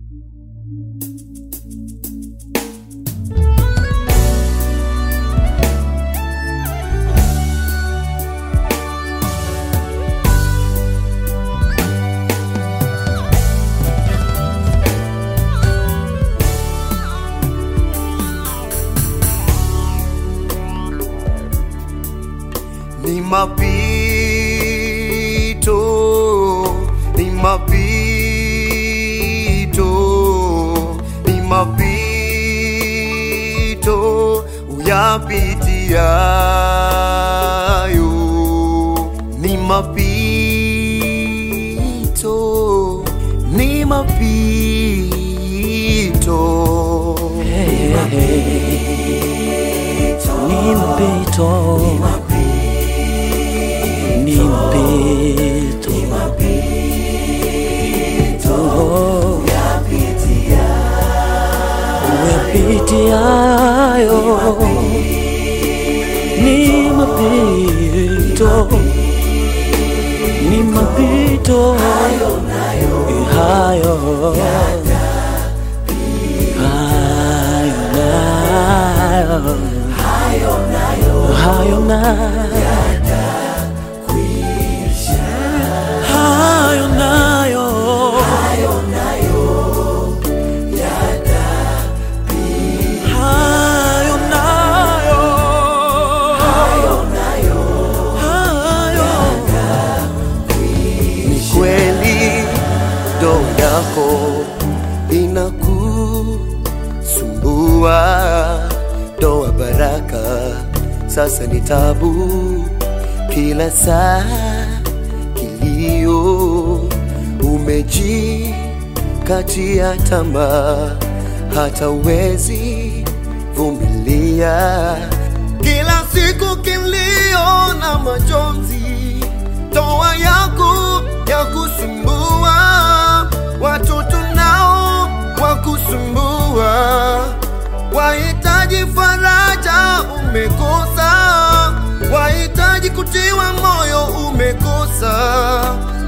ni mapito, ni mapito, ni mapito uyapitiayo, ni mapito, ni mapito, Hey, ni mapito, ni mapito, Oh, uyapitiayo, ni mapito, ni mapito hayo hayo nayo hayo nayo hayo nayo hayo nayo hayo ni kweli ndoa yako inakusumbua, ndoa baraka sasa ni tabu, kila saa kilio, umejikatia tamaa, hata uwezi vumilia, kila siku kilio na majonzi, ndoa yako ya kusumbua, watoto nao wakusumbua, wahitaji faraja umekosa, wahitaji kutiwa moyo umekosa,